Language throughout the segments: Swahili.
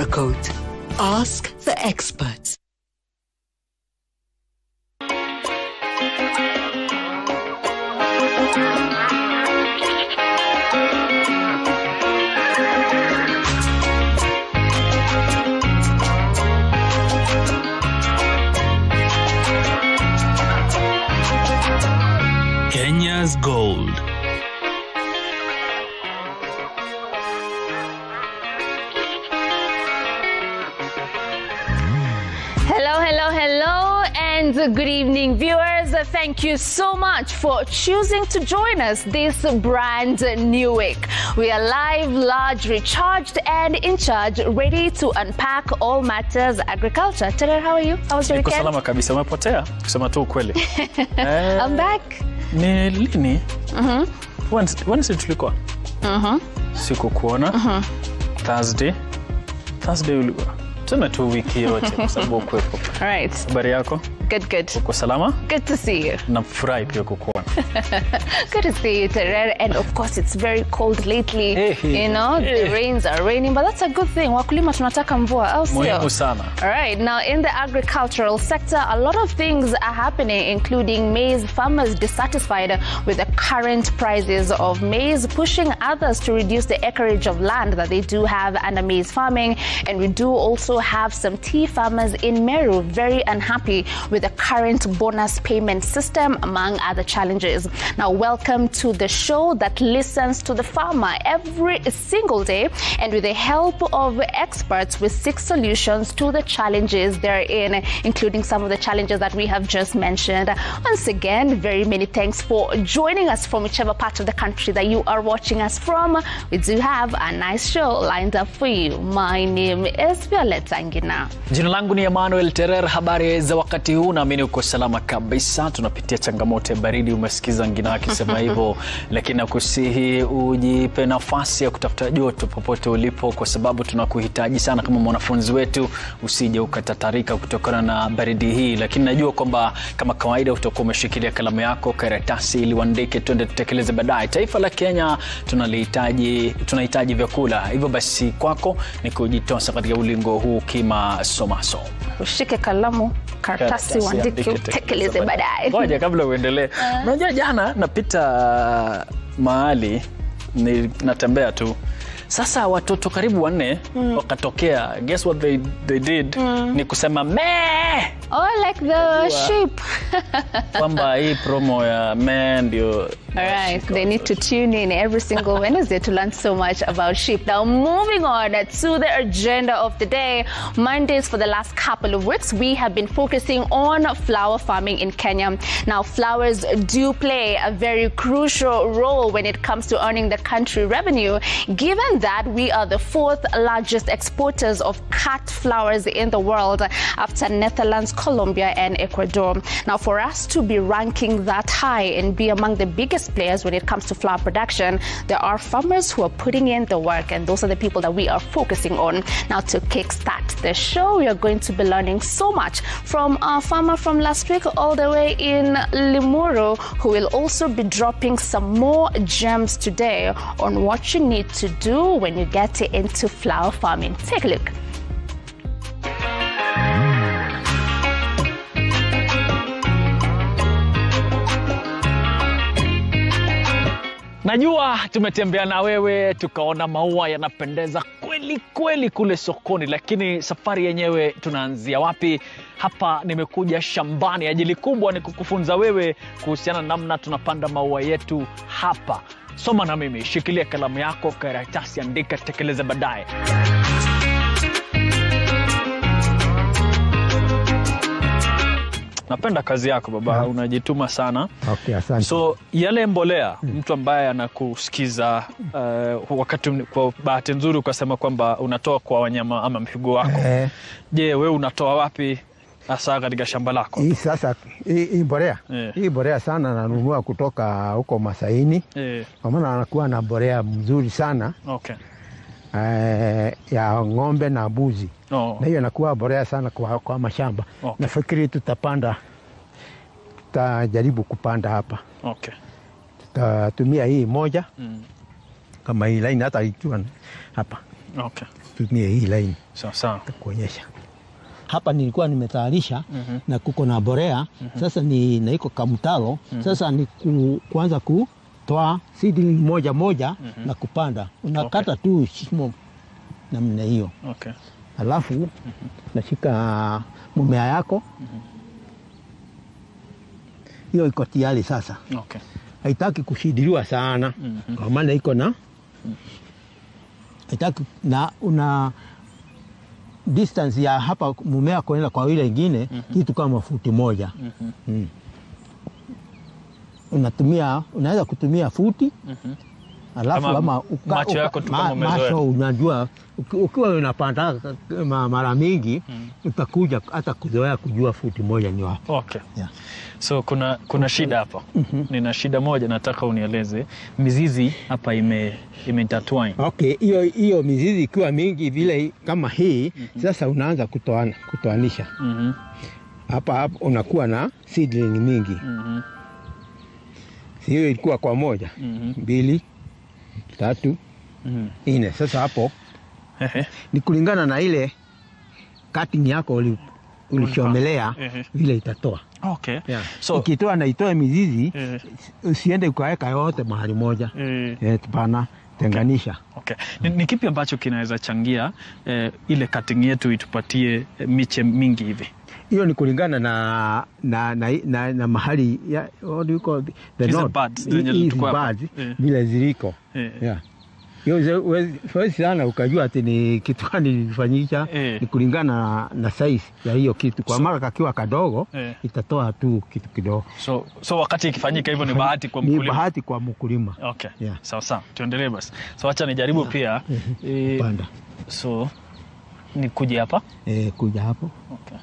AgriCode. Ask the experts. Kenya's Gold. Hello, hello, hello, and good evening, viewers. Thank you so much for choosing to join us this brand new week. We are live, large, recharged, and in charge, ready to unpack all matters agriculture. Tere, how are you? How was your Niko weekend? salama kabisa. Umepotea kusema tu ukweli. eh, I'm back. ni lini? Wednesday, Wednesday tulikuwa sikukuona. Thursday, Thursday ulikuwa tuseme tu wiki yote kwa sababu ukuwepo. All right. Habari yako? Good, good. Uko salama? Good to see you. Nafurahi pia kukuona. Good to see you, Terere. And of course, it's very cold lately. Eh, eh, You know, the eh. rains are raining, but that's a good thing. Wakulima tunataka mvua, au sio? Muhimu sana. All right, now in the agricultural sector, a lot of things are happening, including maize farmers dissatisfied with the current prices of maize, pushing others to reduce the acreage of land that they do have under maize farming. And we do also have some tea farmers in Meru very unhappy with the current bonus payment system, among other challenges. Now, welcome to the show that listens to the farmer every single day, and with the help of experts, we seek solutions to the challenges they're in, including some of the challenges that we have just mentioned. Once again, very many thanks for joining us from whichever part of the country that you are watching us from. We do have a nice show lined up for you. My name is Violetta Angina. Jina langu ni Emmanuel Terer. Habari za wakati huu, naamini uko salama kabisa. Tunapitia changamoto ya baridi, umesikiza Ngina akisema hivyo, lakini nakusihi ujipe nafasi ya kutafuta joto popote ulipo, kwa sababu tunakuhitaji sana kama mwanafunzi wetu. Usije ukatatarika kutokana na baridi hii, lakini najua kwamba kama kawaida utakuwa umeshikilia kalamu yako, karatasi, ili uandike, tuende tutekeleze baadaye. Taifa la Kenya tunalihitaji, tunahitaji vyakula. Hivyo basi kwako ni kujitosa katika ulingo huu kimasomaso. Ushike kalamu, karatasi, uandike, utekeleze baadaye. Ngoja kabla uendelee. Unajua jana napita mahali ni natembea tu sasa watoto karibu wanne wakatokea guess what they, they did ni kusema mee Oh, like the sheep. kwamba hii promo ya mee ndio All right, they need to tune in every single Wednesday to learn so much about sheep. Now, moving on to the agenda of the day. Mondays, for the last couple of weeks, we have been focusing on flower farming in Kenya. Now, flowers do play a very crucial role when it comes to earning the country revenue, given that we are the fourth largest exporters of cut flowers in the world after Netherlands, Colombia, and Ecuador. Now, for us to be ranking that high and be among the biggest players when it comes to flower production, there are farmers who are putting in the work, and those are the people that we are focusing on. Now, to kickstart the show, we are going to be learning so much from our farmer from last week all the way in Limuru, who will also be dropping some more gems today on what you need to do when you get into flower farming. Take a look. Najua tumetembea na wewe tukaona maua yanapendeza kweli kweli kule sokoni, lakini safari yenyewe tunaanzia wapi? Hapa nimekuja shambani. Ajili kubwa ni kukufunza wewe kuhusiana na namna tunapanda maua yetu hapa. Soma na mimi, shikilia kalamu yako, karatasi, andika, tekeleza baadaye. Napenda kazi yako baba, unajituma sana. Okay, asante. So yale mbolea, mtu ambaye anakusikiza uh, wakati kwa bahati nzuri ukasema kwamba unatoa kwa wanyama ama mifugo wako, Eh, je, wewe unatoa wapi hasa katika shamba lako? hii sasa hii hii mbolea Eh. hii mbolea sana nanunua kutoka huko Masaini, Eh, kwa maana anakuwa na mbolea mzuri sana okay. eh, ya ng'ombe na mbuzi, Oh, na hiyo inakuwa mbolea sana kwa, kwa mashamba. Okay. Nafikiri tutapanda, tutajaribu kupanda hapa, okay. tutatumia hii moja Mm. kama hii laini, hata ikiwa hapa Okay. tumie hii laini Sawa sawa. kuonyesha. Hapa nilikuwa nimetayarisha na kuko na borea sasa ni na iko kamtalo sasa ni ku, kuanza kutoa seedling moja moja na kupanda, unakata tu shimo namna hiyo, Okay. alafu nashika mumea yako hiyo iko tayari sasa, Okay. haitaki kushidiliwa sana Mhm. kwa maana iko na haitaki na una distance ya hapa mumea kuenda kwa ile ingine kitu kama futi moja Mhm. mm. unatumia unaweza kutumia futi Mhm. alafu Ama ama uka, macho yako tu kama umezoea. macho unajua uki- ukiwa unapanda ma- mara mingi utakuja hata kuzoea kujua futi moja ni wapi Okay. yeah. So kuna kuna shida hapa. Nina shida moja nataka unieleze. Mizizi hapa ime imeintertwine. Okay, hiyo hiyo mizizi ikiwa mingi vile kama hii sasa unaanza kutoana, kutoanisha Mhm. hapa hapa unakuwa na seedling mingi. Mhm. Hiyo ilikuwa kwa moja, Mhm. mbili, tatu, Mhm. nne. Sasa hapo Ehe. ni kulingana na ile cutting yako uli- ulichomelea Ehe. vile itatoa. Okay. Yeah. So Ikitoa na itoe mizizi, eh, usiende ukaweka yote mahali moja. eh, Eh, Hapana, tenganisha. Okay. Ni, ni kipi ambacho kinaweza changia eh, ile cutting yetu itupatie eh, miche mingi hivi? hiyo ni kulingana na na, na, na, na mahali ya, what do you call the, the Hizi node? buds Hi- zenye hizi tuko hapa. buds, Eh. vile ziliko Eh, yeah. hiyo ze- huwezi huwezi sana ukajua ati ni kitu gani ilifanyika Eh. ni kulingana na, na size ya hiyo kitu kwa mara kakiwa kadogo Eh. itatoa tu kitu kidogo So, so wakati ikifanyika hivyo ni bahati kwa ni mkulima. bahati kwa mkulima Okay. Yeah. Sawa sawa. Tuendelee basi. So acha nijaribu pia. Eh, panda so ni kuja hapa. eh, kuja hapo Okay.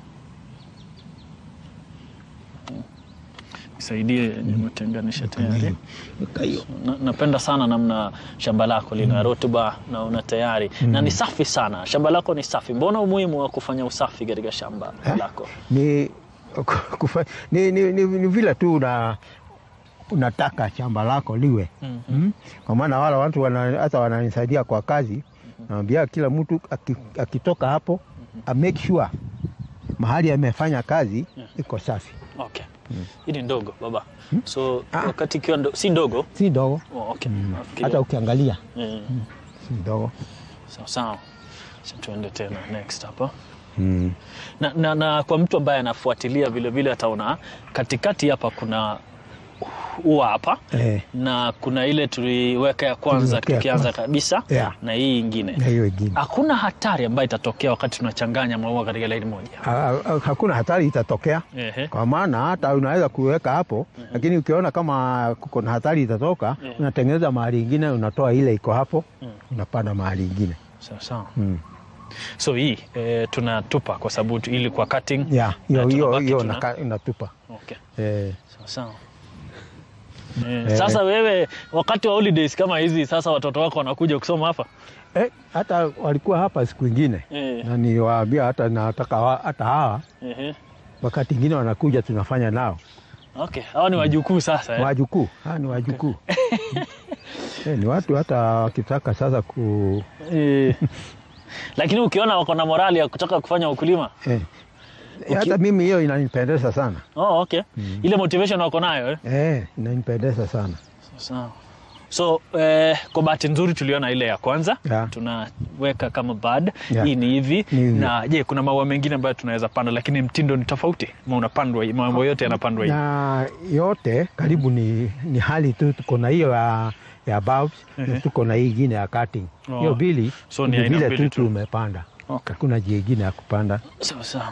Nisaidie nimetenganisha tayari. Weka hiyo Na, napenda sana namna shamba lako lina rutuba na una tayari na ni safi sana. Shamba lako ni safi. Mbona umuhimu wa kufanya usafi katika shamba Eh? lako? ni, kufa, ni, ni, ni, ni vile tu una, unataka shamba lako liwe Mhm. mm. Kwa maana wala watu wana, hata wananisaidia kwa kazi naambia kila mtu aki- akitoka hapo a make sure mahali amefanya kazi iko safi, Okay. Hii ni ndogo baba. So Ah. wakati ikiwa ndo, si ndogo. si ndogo Oh, okay. Nafikiria. hata ukiangalia Eh, si ndogo sawa sawa. Sasa tuende tena next hapa. mm. Na, na, na kwa mtu ambaye anafuatilia vile vile ataona katikati hapa kuna ua hapa eh, na kuna ile tuliweka ya kwanza Tuliweka ya tukianza kwanza. kabisa Yeah. na hii ingine. na hiyo ingine Hakuna hatari ambayo itatokea wakati tunachanganya maua katika laini moja. Ha- ha- hakuna hatari itatokea Ehe. kwa maana hata unaweza kuweka hapo lakini ukiona kama kuko na hatari itatoka Yeah. unatengeneza mahali ingine unatoa ile iko hapo Mm. unapanda mahali ingine Sawa sawa. mm. So hii e, tunatupa kwa sababu tu- ili kwa cutting. yeah, hiyo na hiyo tunabaki hiyo tuna- unaka- unatupa Okay. eh, Sawa sawa. Eh, sasa wewe wakati wa holidays kama hizi sasa watoto wako wanakuja kusoma hapa? eh, hata walikuwa hapa siku ingine Eh. na niliwaambia hata nataka wa- hata hawa Ehe. wakati ingine wanakuja tunafanya nao Okay, hawa ni wajukuu sasa eh? wajukuu hawa ni wajukuu eh, ni watu hata wakitaka sasa ku Eh. Lakini ukiona wako na morali ya kutaka kufanya ukulima. eh, hata mimi hiyo inanipendeza sana Oh, okay. Ile motivation wako nayo eh? eh, inanipendeza sana Sawa. So eh, kwa bahati nzuri tuliona ile ya kwanza Yeah. tunaweka kama bud Yeah. hii ni hivi Ni hivi. na je, kuna maua mengine ambayo tunaweza panda, lakini mtindo ni tofauti, ma unapandwa mambo yote yanapandwa hivi. na yote karibu ni, ni hali tu tuko na hiyo ya, ya bulbs na tuko na hii ingine ya cutting Oh. hiyo bili So ni ni aina vile mbili tu tu. tumepanda Okay. hakuna jia ingine ya kupanda Sawa sawa.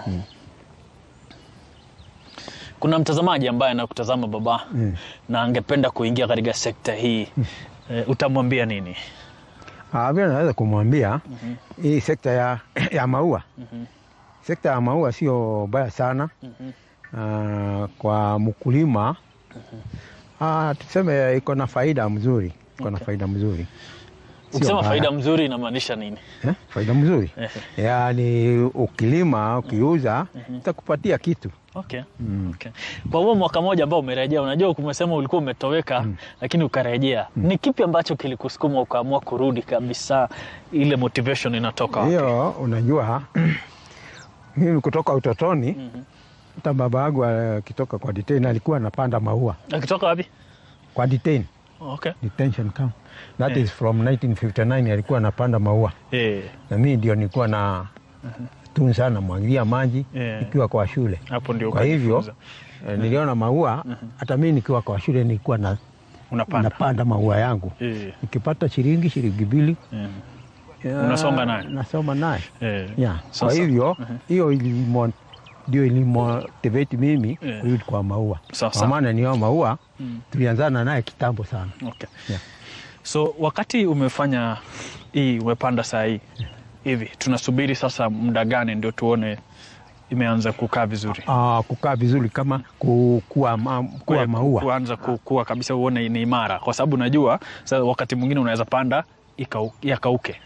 Kuna mtazamaji ambaye anakutazama baba Mm. na angependa kuingia katika sekta hii eh, utamwambia nini? Ah, vile naweza kumwambia hii sekta ya, ya maua sekta ya maua sio baya sana Ah, kwa mkulima Ah, tuseme iko na faida mzuri iko na Okay. faida mzuri Ukisema mbaya. faida mzuri inamaanisha nini? Eh, faida mzuri Ehe. yaani ukilima ukiuza itakupatia kitu Okay. Okay. Kwa huo mwaka mmoja ambao umerejea, unajua umesema ulikuwa umetoweka lakini ukarejea, ni kipi ambacho kilikusukuma ukaamua kurudi kabisa? Ile motivation inatoka wapi? hiyo unajua mimi kutoka utotoni hata baba yangu akitoka kwa detain alikuwa anapanda maua Akitoka wapi? kwa detain Okay. detention camp that Eh. is from 1959 alikuwa anapanda maua Eh, na mimi ndio nilikuwa na tunza namwagilia maji Eh. nikiwa kwa shule hapo ndio kwa hivyo ukajifunza. eh, niliona maua hata mimi nikiwa kwa shule nilikuwa na, unapanda. napanda maua yangu Eh, nikipata shilingi shilingi mbili eh, ya, Unasoma naye? nasoma naye eh. yeah. kwa Sasa- hivyo hiyo ilimo ndio ilimotivate mimi Yeah. kurudi kwa maua Sawa, kwa sawa. maana niyo maua tulianzana naye kitambo sana Okay. Yeah. So wakati umefanya hii umepanda saa hii hivi, tunasubiri sasa muda gani ndio tuone imeanza kukaa vizuri? Ah, kukaa vizuri kama ku, kuwa, ma, kuwa Kue- maua kuanza kukua kabisa, uone ni imara, kwa sababu najua sasa wakati mwingine unaweza panda ikau- yakauke.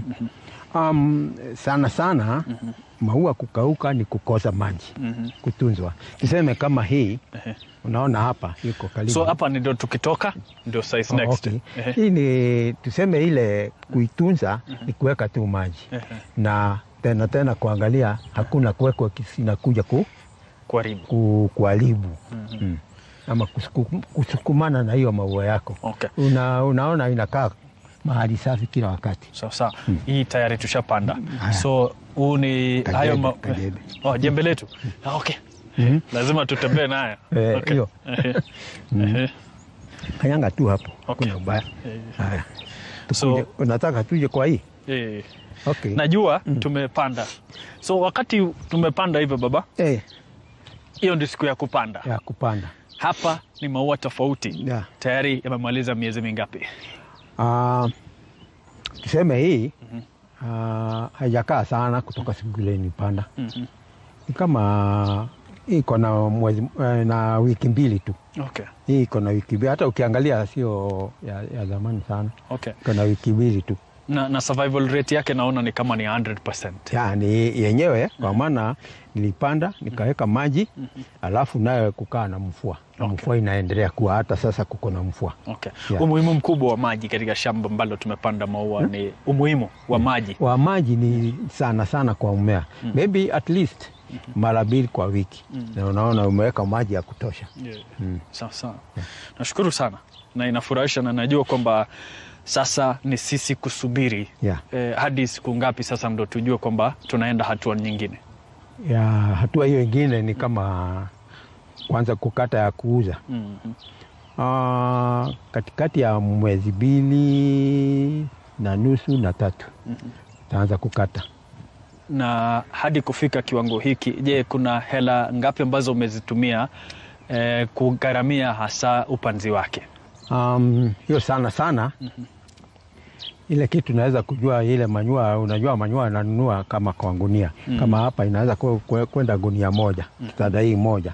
um, sana sana maua kukauka ni kukosa maji kutunzwa tuseme kama hii Ehe. unaona hapa iko karibu So hapa ndio tukitoka ndio size Oh, next. okay. Ehe. Hii ni tuseme ile kuitunza ni kuweka tu maji Ehe. na tena tena kuangalia hakuna kuwekwa kisinakuja ku, Karibu. ku, kuharibu mm. ama kusuku, kusukumana na hiyo maua yako Okay. Una, unaona inakaa mahali safi kila wakati Sawa sawa. Hii tayari tushapanda. Haya. So huu ni Kajembe, hayo ma... kajembe. Oh, jembe letu. Ah, okay. Lazima tutembee nayo. Eh, Okay. hiyo. Ehe. Ehe. kanyanga tu hapo Okay. kuna ubaya Eh, haya So Tukuje- unataka tuje kwa hii eh, okay. najua tumepanda. So wakati tumepanda hivyo baba, eh, hiyo ndio siku ya kupanda. ya kupanda Hapa ni maua tofauti. Yeah. Tayari yamemaliza miezi mingapi? Ah, tuseme hii ah, haijakaa sana kutoka siku ile nipanda ni kama hii iko na mwezi eh, na wiki mbili tu Okay. hii iko na wiki mbili hata ukiangalia sio ya, ya zamani sana Okay. iko na wiki mbili tu Na, na survival rate yake naona ni kama ni 100%. yani yenyewe kwa maana nilipanda nikaweka maji alafu nayo kukaa na mvua na Okay. mvua inaendelea kuwa hata sasa kuko na mvua Okay. Yeah. Umuhimu mkubwa wa maji katika shamba ambalo tumepanda maua ni umuhimu wa maji. wa maji ni sana sana kwa mmea maybe at least mara mbili kwa wiki na unaona umeweka maji ya kutosha Yeah. Sawa sawa. Nashukuru sana na inafurahisha na najua kwamba sasa ni sisi kusubiri Yeah. eh, hadi siku ngapi sasa ndo tujue kwamba tunaenda hatua nyingine. ya hatua hiyo ingine ni kama kwanza kukata ya kuuza Mhm. Ah, katikati ya mwezi mbili na nusu na tatu taanza kukata Na hadi kufika kiwango hiki, je, kuna hela ngapi ambazo umezitumia eh, kugharamia hasa upanzi wake? Um, hiyo sana sana ile kitu naweza kujua ile manyua, unajua manyua nanunua kama kwa gunia kama hapa inaweza kwe- kwe- kwenda gunia moja kitanda hii moja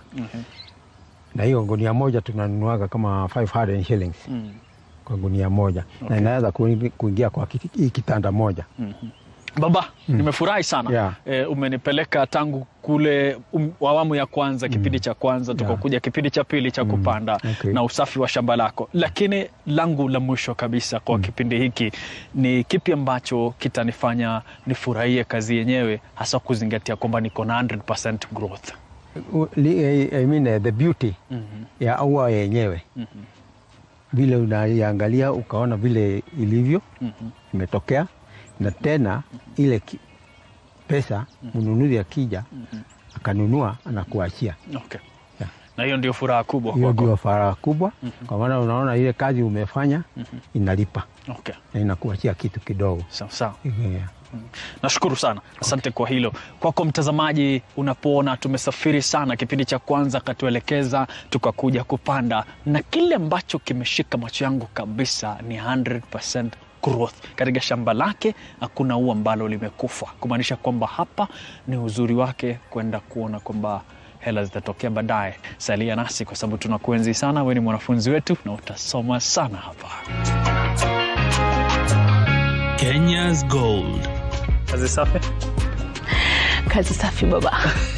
na hiyo gunia moja tunanunuaga kama 500 shillings Mm. kwa gunia moja na inaweza kuingi- kuingia kwa kiti- hii kitanda moja Baba, nimefurahi sana Yeah. e, umenipeleka tangu kule um, awamu ya kwanza kipindi cha kwanza tukakuja kipindi cha pili cha kupanda Okay. na usafi wa shamba lako, lakini langu la mwisho kabisa kwa kipindi hiki ni kipi ambacho kitanifanya nifurahie kazi yenyewe, hasa kuzingatia kwamba niko na 100% growth. U- li- I I mean, eh, the beauty ya ua yenyewe vile unaiangalia ukaona vile ilivyo imetokea na tena ile ki, pesa mnunuzi akija akanunua anakuachia Okay. Yeah. Na hiyo ndio furaha kubwa hiyo kwako. ndio faraha kubwa kwa maana unaona ile kazi umefanya inalipa Okay. na inakuachia kitu kidogo Sawa sawa. yeah. Nashukuru sana, asante kwa hilo. Kwako mtazamaji, unapoona tumesafiri sana, kipindi cha kwanza akatuelekeza, tukakuja kupanda, na kile ambacho kimeshika macho yangu kabisa ni 100% growth katika shamba lake. Hakuna ua ambalo limekufa, kumaanisha kwamba hapa ni uzuri wake kwenda kuona kwamba hela zitatokea baadaye. Salia nasi kwa sababu tunakuenzi sana. Wewe ni mwanafunzi wetu na utasoma sana hapa. Kenya's Gold. Kazi safi. Kazi safi baba.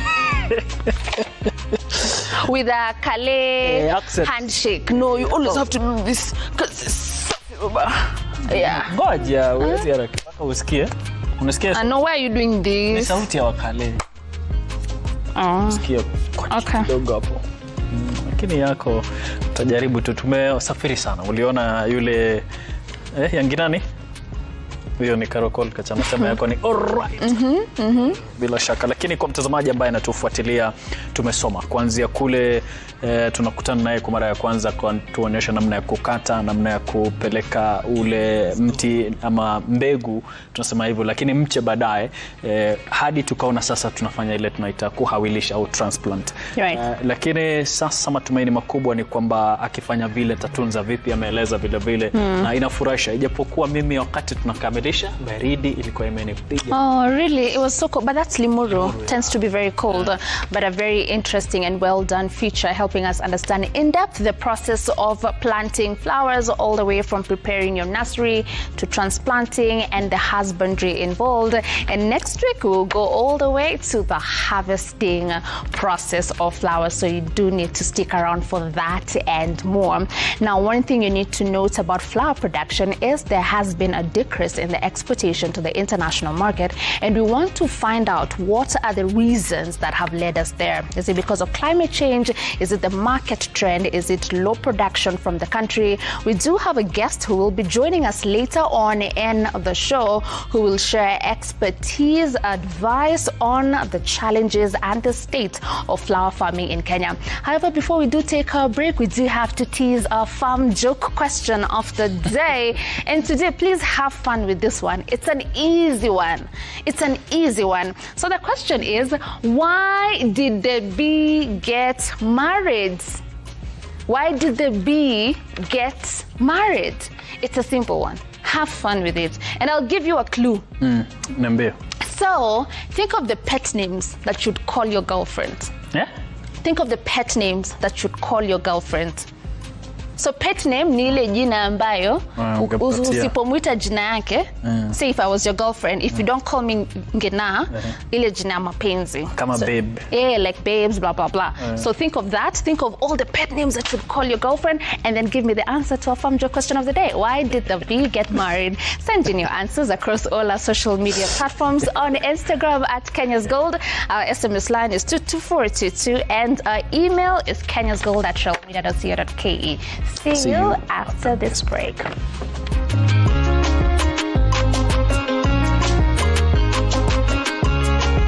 With a Kale Eh, accent. handshake. No, you always have to do this. Kazi safi baba. Yeah. Ngoja, huwezi haraka mpaka usikie. Unasikia? I know why are you doing Ni this. sauti ya wakale. Oh. Sikia kwa Okay. kidogo hapo. Mm, Lakini yako utajaribu tu. Tumesafiri sana. Uliona yule eh, yangi nani? Huyo ni Karokol Kachama chama yako ni alright. Bila shaka, lakini kwa mtazamaji ambaye anatufuatilia, tumesoma kuanzia kule eh, tunakutana naye kwa mara ya kwanza kwa tuonyesha namna ya kukata, namna ya kupeleka ule mti ama mbegu, tunasema hivyo, lakini mche baadaye eh, hadi tukaona sasa tunafanya ile tunaita kuhawilisha au transplant. Right. Eh, lakini sasa matumaini makubwa ni kwamba akifanya vile tatunza vipi, ameeleza vile vile na inafurahisha, ijapokuwa mimi wakati tunakamilisha baridi ilikuwa imenipiga Oh, really? It was so cool. But that's Limuru. Tends to be very cold, uh, but a very interesting and well done feature helping us understand in depth the process of planting flowers all the way from preparing your nursery to transplanting and the husbandry involved. And next week we'll go all the way to the harvesting process of flowers. So you do need to stick around for that and more. Now, one thing you need to note about flower production is there has been a decrease in the exportation to the international market, and we want to find out what are the reasons that have led us there. Is it because of climate change? Is it the market trend? Is it low production from the country? We do have a guest who will be joining us later on in the show who will share expertise, advice on the challenges and the state of flower farming in Kenya. However, before we do take our break, we do have to tease our farm joke question of the day. And today, please have fun with this one. It's an easy one. It's an easy one. So the question is why did the bee get married? Why did the bee get married? It's a simple one. Have fun with it. And I'll give you a clue. niambie So, think of the pet names that you'd call your girlfriend. yeah? Think of the pet names that you'd call your girlfriend. So pet name ni ile jina ambayo Ah, u- ungepatia. usipomwita jina yake say if I was your girlfriend if you don't call me ngena ile jina ya mapenzi Kama so, babe. yeah like babes blah blah blah so think of that think of all the pet names that you'd call your girlfriend and then give me the answer to our farm joke question of the day why did the bee get married send in your answers across all our social media platforms on Instagram at Kenya's Gold our SMS line is 22422 and our email is kenyasgold at shellmedia.co.ke see See you you after this break